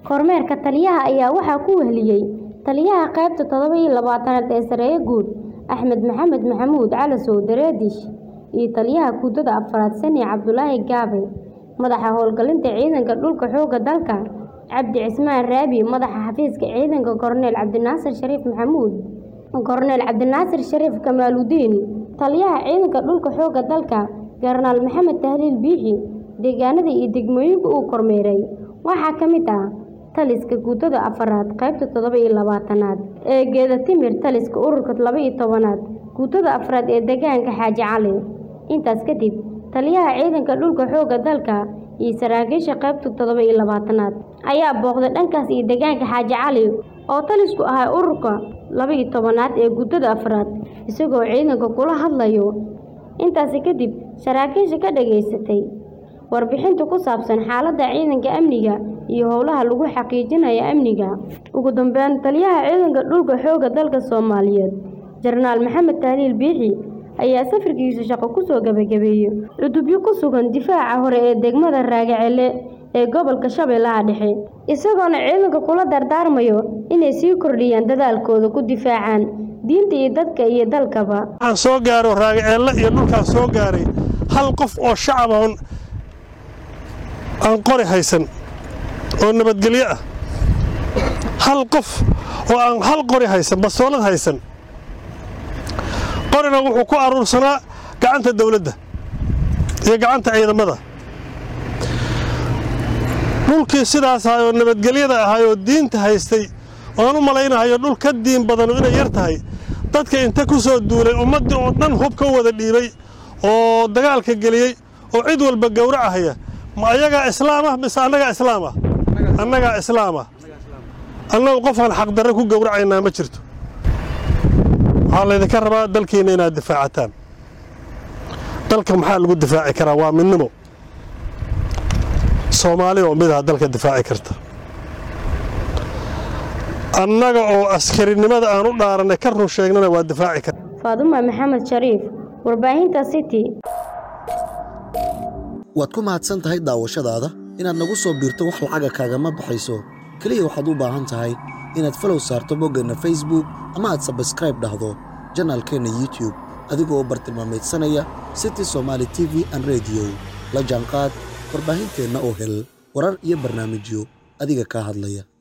Kormeerka taliyaha ayaa waxaa ku weheliyay Taliyaha Qaybta todoba iyo labaatanaad ee Saraakiil Guud Axmed Maxamed Maxamuud Calasow Dareedish iyo Taliyaha Guutada Afraad Sani Cabdulaahi Gaabe, Madaxa Howlgelinta Ciidanka Dhulka Xoogga Dalka Cabdi Cismaan Raabi, Madaxa Xafiiska Ciidanka Korneyl Cabdinaasir Shariif Maxamuud, Korneyl Cabdinaasir Shariif Kamaaludiin, Taliyaha Ciidanka Dhulka Xoogga Dalka Jenaraal Maxamed Tahliil Biixi. Deegaanada iyo degmooyinka uu kormeeray waxaa ka mid ah Taliska Guutada Afraad Qaybta todoba iyo labaatanaad ee Geeda-Timir, Taliska Ururka laba iyo tobnaad Guutada Afraad ee Deegaanka Xaaji Cali. Intaas kadib, Taliyaha Ciidanka Dhulka Xoogga Dalka iyo saraakiisha Qaybta todoba iyo labaatanaad ayaa booqday dhankaas iyo deegaanka Xaaji Cali oo talisku ahaa Ururka laba iyo tobnaad ee Guutada Afraad, isagoo ciidanka kula hadlayo. Intaasi kadib, saraakiisha ka dhageystay warbixinta ku saabsan xaaladda ciidanka amniga iyo howlaha lagu xaqiijinayo amniga. Ugu dambeyn, Taliyaha Ciidanka Dhulka Xoogga Dalka Soomaaliyeed Jenaraal Maxamed Tahliil Biixi ayaa safarkiisa shaqo ku soo gabagabeeyay cutubyo ku sugan difaaca hore ee degmada Raagacele ee gobolka Shabeellaha Dhexe, isagoona ciidanka kula dardaarmayo inay sii kordhiyaan dadaalkooda ku difaacaan diinta iyo dadka iyo dalkaba. waxaan soo gaaro raagaceelle iyo dhulkaan soo gaaray hal qof oo shacab ah oon- aan qori haysan oo nabadgelyo ah hal qof oo aan hal qori haysan bastoolad haysan qorina wuxuu ku aruursanaa gacanta dawladda iyo gacanta ciidamada dhulkii sidaas ahay oo nabadgelyada ahay oo diinta haystay oan u malaynahayo dhul ka diin badanu inay yar tahay dadka inta ku soo duulay ummaddii oo dhan hub ka wada dhiibay oo dagaalka geliyey oo cid walba gowracahaya ma ayagaa islaamah mise annagaa islaamah annagaa islaamah annagu qofaan xaqdarre ku gowracaynaa ma jirto waxaa laydinka rabaa dalkiinna inaad difaacataan dalka maxaa lagu difaaci karaa waa midnimo soomaali oo mid ah dalka difaaci karta annaga oo askarinimada aan u dhaarannay ka run sheegnana waa difaaci karta Faaduma Maxamed Shariif, Warbaahinta City. waad ku mahadsan tahay daawashadaada inaad nagu soo biirto wax lacaga kaagama baxayso keliya waxaad u baahan tahay inaad falow saarto boggeenna facebook ama aad sabskraib dhahdo janaalkeenna youtube adigoo bartilmaameedsanaya city somaali t v an radio la jaanqaad warbaahinteenna oo hel warar iyo barnaamijyo adiga kaa hadlaya